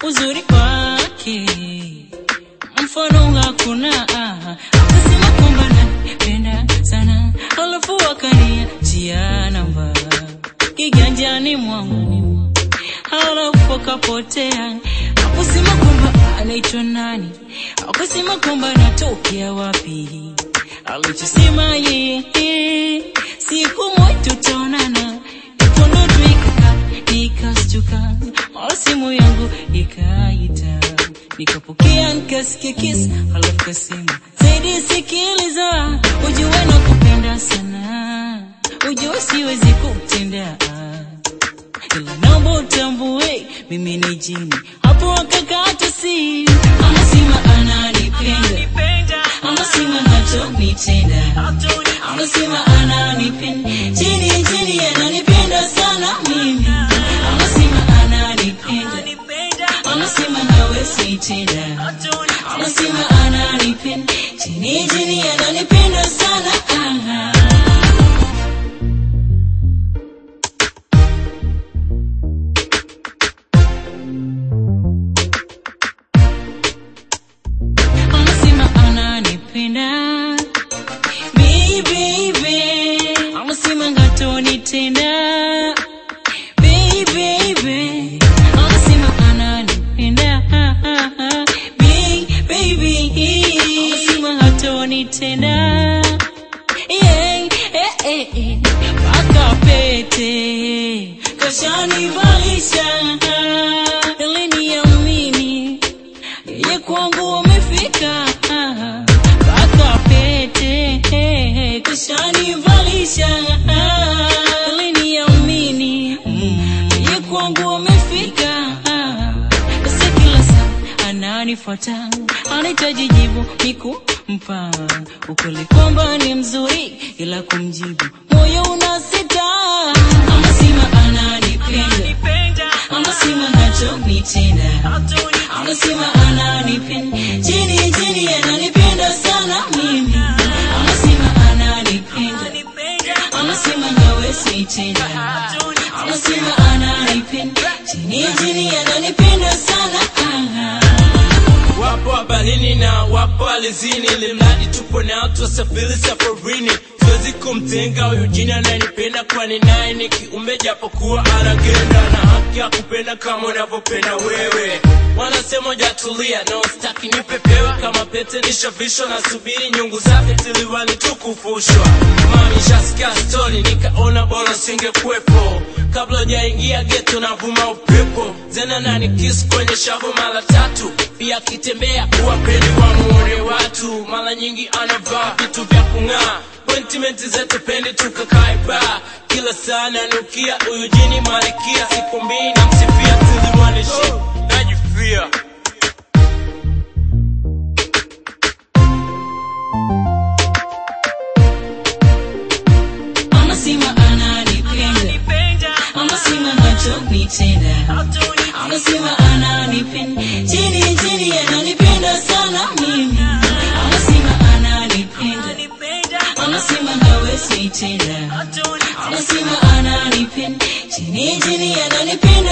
uzuri wake mfano hakuna ah. akasema kwamba napenda sana alafu akaniachia namba kiganjani mwangu halafu akapotea akusema kwamba anaitwa nani akusema kwamba anatokea wapi alichosema yeye siku moja tutaonana ikondoto ikaka nikastuka mara simu yangu ikaita nikapokea nikasikia kisa halafu kasema zaidi sikiliza ujue na kupenda sana ujue siwezi kutendea ila naomba utambue mimi ni jini hapo akakata simu anasema ananipenda anasema hatonitenda anasema ananipenda jini jini ananipenda sana mimi anasema ananipenda anasema hawezi tena anasema ananipenda jini jini ananipenda sana ah. anasema ananipenda baby baby anasema ngatonitenda baby baby anasema ananipenda baby baby anasema hatonitenda yeah, eh, eh, eh. mpaka pete kashanivalisha iliniamini yeye kwangu umefika mpaka pete kushanivalisha aliniamini yeye kwangu umefika sasa kila saa ananifuata anahitaji jibu nikumpa ukweli kwamba ni mzuri ila kumjibu moyo unasita anasema ananipenda anasema nachonitenda anasema ananipenda jini jini ananipenda sana mimi anasema ananipenda anasema hawezi tena anasema ananipenda jini jini ananipenda sana ah. wapo habarini na wapo alizini limradi tupo nao twasafiri safarini siwezi kumtenga huyu jini ananipenda kwani naye ni kiumbe japokuwa anagenda na haki ya kupenda kama unavyopenda wewe wanasema jatulia no staki nipepewa kama pete nishavishwa na subiri nyungu zake tiliwani tukufushwa mami shasikia stori nikaona bora singekuwepo kabla jaingia geto na vuma upepo zena nani kiss kwenye shavu mara tatu pia akitembea uwapeli wa muone watu mara nyingi anavaa vitu vya kung'aa Appointment zetu pendi tukakae ba kila saa nanukia huyu jini malikia siku mbili namsifia tulimwanishi najifia anasema ananipenda anasema nachonitenda anasema ananipenda jini jini ananipenda sana mimi anasema ananipenda anasema hawezi tena anasema ananipenda jini jini ananipenda